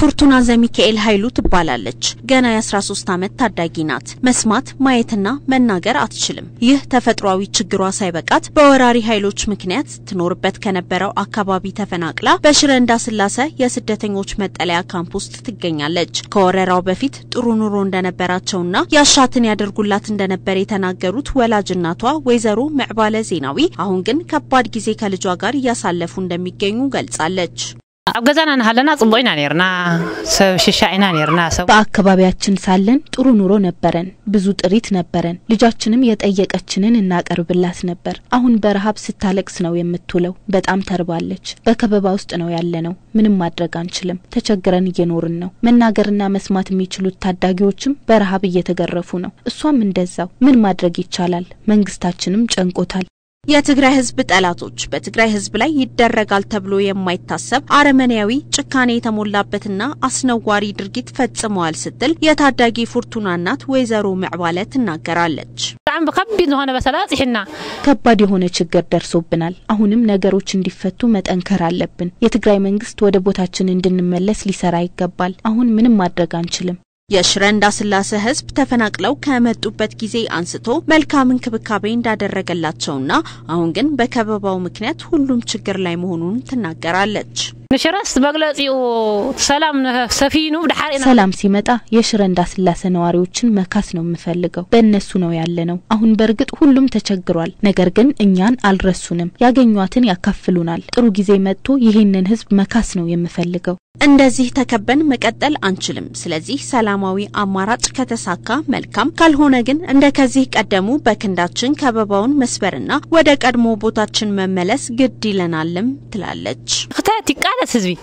ፉርቱና ዘሚካኤል ኃይሉ ትባላለች። ገና የ13 ዓመት ታዳጊ ናት። መስማት ማየትና መናገር አትችልም። ይህ ተፈጥሯዊ ችግሯ ሳይበቃት በወራሪ ኃይሎች ምክንያት ትኖርበት ከነበረው አካባቢ ተፈናቅላ በሽረ እንዳስላሴ የስደተኞች መጠለያ ካምፕ ውስጥ ትገኛለች። ከወረራው በፊት ጥሩ ኑሮ እንደነበራቸውና ያሻትን ያደርጉላት እንደነበር የተናገሩት ወላጅ እናቷ ወይዘሮ ምዕባለ ዜናዊ አሁን ግን ከባድ ጊዜ ከልጇ ጋር እያሳለፉ እንደሚገኙ ገልጻለች። ኣብ ገዛና ናሃለና ጽቡቅ ኢና ነርና ሰብ ሽሻ ኢና ነርና ሰብ በአካባቢያችን ሳለን ጥሩ ኑሮ ነበረን። ብዙ ጥሪት ነበረን። ልጃችንም የጠየቀችንን እናቀርብላት ነበር። አሁን በረሃብ ስታለቅስ ነው የምትውለው። በጣም ተርባለች። በከበባ ውስጥ ነው ያለነው። ምንም ማድረግ አንችልም። ተቸግረን እየኖርን ነው። መናገርና መስማት የሚችሉት ታዳጊዎችም በረሃብ እየተገረፉ ነው። እሷም እንደዛው። ምን ማድረግ ይቻላል? መንግስታችንም ጨንቆታል። የትግራይ ህዝብ ጠላቶች በትግራይ ህዝብ ላይ ይደረጋል ተብሎ የማይታሰብ አረመኔያዊ ጭካኔ የተሞላበትና አስነዋሪ ድርጊት ፈጽመዋል ስትል የታዳጊ ፉርቱና እናት ወይዘሮ ምዕባለ ትናገራለች። ብጣዕሚ ብከቢድ ዝኾነ በሰላ ጽሒና ከባድ የሆነ ችግር ደርሶብናል። አሁንም ነገሮች እንዲፈቱ መጠንከር አለብን። የትግራይ መንግስት ወደ ቦታችን እንድንመለስ ሊሰራ ይገባል። አሁን ምንም ማድረግ አንችልም። የሽረ እንዳስላሴ ህዝብ ተፈናቅለው ከመጡበት ጊዜ አንስቶ መልካም እንክብካቤ እንዳደረገላቸውና አሁን ግን በከበባው ምክንያት ሁሉም ችግር ላይ መሆኑን ትናገራለች። ንሽረስ መግለጺኡ ሰላም ሰፊኑ ብድሓር ኢና ሰላም ሲመጣ የሽረ እንዳስላሴ ነዋሪዎችን መካስ ነው የምፈልገው። በእነሱ ነው ያለነው። አሁን በእርግጥ ሁሉም ተቸግሯል። ነገር ግን እኛን አልረሱንም። ያገኟትን ያካፍሉናል። ጥሩ ጊዜ መጥቶ ይህንን ህዝብ መካስ ነው የምፈልገው። እንደዚህ ተከበን መቀጠል አንችልም። ስለዚህ ሰላማዊ አማራጭ ከተሳካ መልካም፣ ካልሆነ ግን እንደ ከዚህ ቀደሙ በክንዳችን ከበባውን መስበርና ወደ ቀድሞ ቦታችን መመለስ ግድ ይለናልም ትላለች። ክተት ይቃለስ ህዝቢ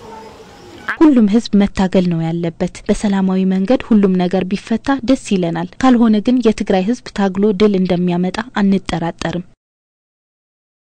ሁሉም ህዝብ መታገል ነው ያለበት። በሰላማዊ መንገድ ሁሉም ነገር ቢፈታ ደስ ይለናል። ካልሆነ ግን የትግራይ ህዝብ ታግሎ ድል እንደሚያመጣ አንጠራጠርም።